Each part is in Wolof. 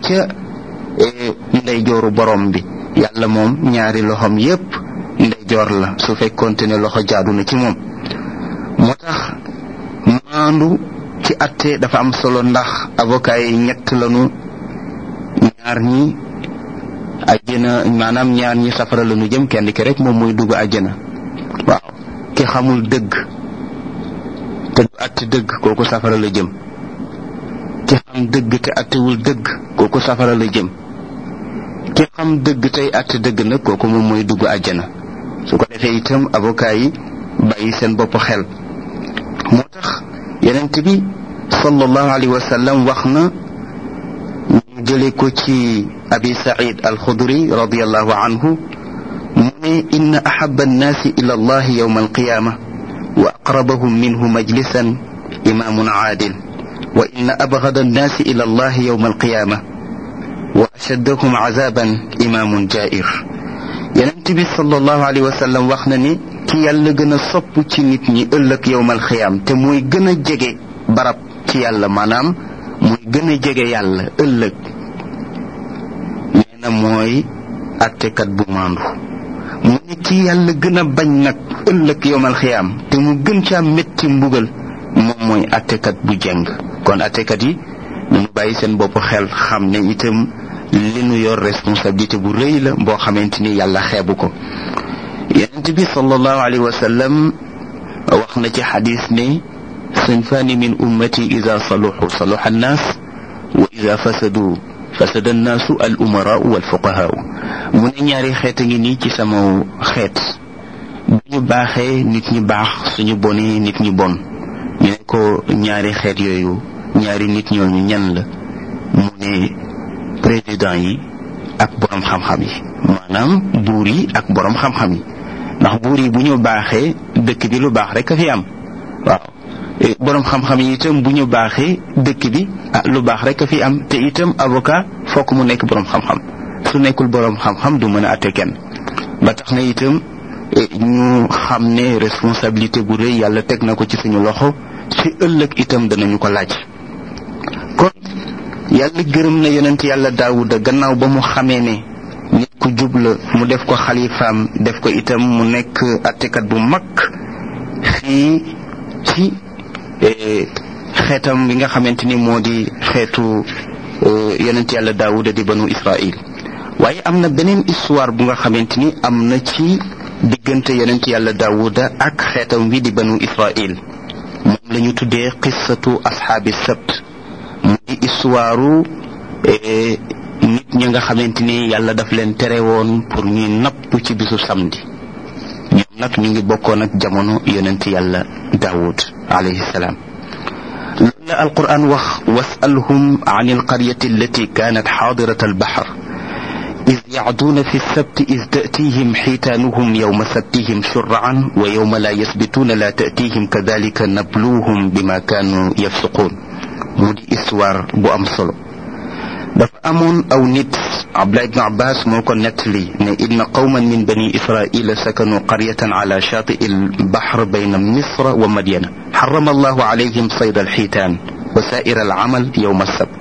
ca ndeyjooru borom bi yàlla moom ñaari loxoom yépp ndeyjoor la su fekkoonte ne loxo jaadu na ci moom moo tax maandu ci atte dafa am solo ndax avocat yi ñett lañu ñaar ñi àjjana maanaam ñaar ñi safara lañu jëm kenn ki rek moom mooy dugg àjjana waaw ki xamul dëgg te du atte dëgg kooku safara la jëm ki xam dëgg te attewul dëgg kooku safara la jëm ki xam dëgg tey atte dëgg nag kooku moom mooy dugg àjjana su ko defee itam avocat yi bàyyi seen bopp xel moo tax yonent bi sallallahu alayhi wa sallam wax na ñu jële ko ci abi said alxudri radiallahu anhu mu ne inna ahaba annaasi ila allahi yowma alqiyama wa aqrabahum minhu majlisan imaamun aadil wa inna abgada annaasi ila allahi yowma alqiyama wa ashaddahum azaban imaamun jair yonent bi sallallahu alayhi wa sallam wax na ni ki yàlla gën a sopp ci nit ñi ëllëg yowmal xiyaam te muy gën a jege barab ci yàlla maanaam muy gën a jege yàlla ëllëg nee na mooy attekat bu maandu mu ne ki yàlla gën a bañ nag ëllëg yowmal xiyaam te mu gën caa métti mbugal moom mooy attekat bu jeng kon attekat yi ñu bàyyi seen bopp xel xam ne itam li nu yor responsabilité bu rëy la boo xamante ni yàlla xeebu ko yonent bi sallallahu alayhi wa sallam wax na ci xadis ne sinfaani min ummati ida saluxu saluxa annaas wa ida fasadu fasada annaasu al umaraau wal fuqahaau mu ne ñaari xeet a ngi nii ci sama xeet bu ñu baaxee nit ñi baax suñu bonee nit ñi bon ñu ne ko ñaari xeet yooyu ñaari nit ñooñu ñan la mu ne président yi ak borom xam-xam yi maanaam buur yi ak borom xam-xam yi ndax buur yi bu ñu baaxee dëkk bi lu baax rek a fi am waaw borom xam-xam yi itam bu ñu baaxee dëkk bi ah lu baax rek a fi am te itam avocat fokk mu nekk borom xam-xam su nekkul borom xam-xam du mën a atte kenn ba tax na itam ñu xam ne responsabilité bu rëy yàlla teg na ko ci suñu loxo ci ëllëg itam danañu ko laaj kon yàlla gërëm na yonent yàlla daawuda gannaaw ba mu xamee ne nit ku jub la mu def ko xalifaam def ko itam mu nekk attekat bu mag fii ci xeetam bi nga xamante ni moo di xeetu yonent yàlla daawuda di banu israil waaye am na beneen histoire bu nga xamante ni am na ci diggante yonent yàlla daawuda ak xeetam wi di banu israil moom la ñu tuddee qissatu ashaabi sabt mu di histoire nit ñi nga xamante ni yàlla daf leen tere woon pour ñuy napp ci bisu samedi ñoom nag ñu ngi bokkoon ak jamono yonent yàlla daawud alayhi salaam loolu la alquran wax wasalhum an alqaryati allati kanat xaadirat albaxar إذ يعدون في السبت إذ تأتيهم حيتانهم يوم سبتهم شرعا ويوم لا يسبتون لا تأتيهم كذلك نبلوهم بما كانوا يفسقون مودي إسوار بو أم solo dafa amoon aw nit abdullah ibn abbas moo ko nettali ne inna qawman min bani israila sakanu qaryatan ala shatii albahr bayna misra wa madyana harrama allahu alayhim sayd alxiitaan wa saa'ir alamal yowma alsabt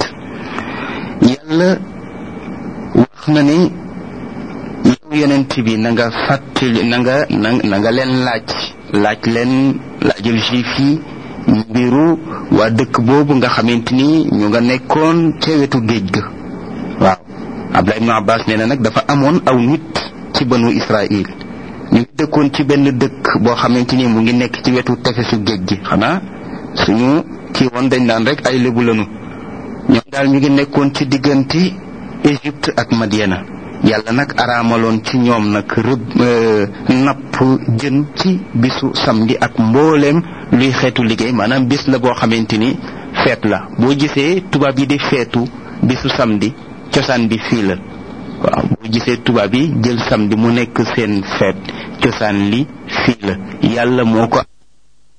yàlla wax na ne yow yonent bi na nga fàttali na nga na nga leen laaj laaj leen laajal juif yi mbiru waa dëkk boobu nga xamante ni ñu nga nekkoon ca wetu géej ga waaw Abdullah ibn Abbas nee na nag dafa amoon aw nit ci banu Israil ñu ngi dëkkoon ci benn dëkk boo xamante ni mu ngi nekk ci wetu tefesu géej gi xanaa suñu kii woon dañ naan rek ay lébu lanu ñoom daal ñu ngi nekkoon ci diggante Égypte ak Madiana yàlla nag araamaloon ci ñoom nag rëbb napp jën ci bisu samedi ak mbooleem luy xeetu liggéey maanaam bis la boo xamante ni feet la boo gisee tubaab yi di feetu bisu samedi cosaan bi fii la waaw boo gisee tubaab yi jël samedi mu nekk seen feet cosaan li fii la yàlla moo ko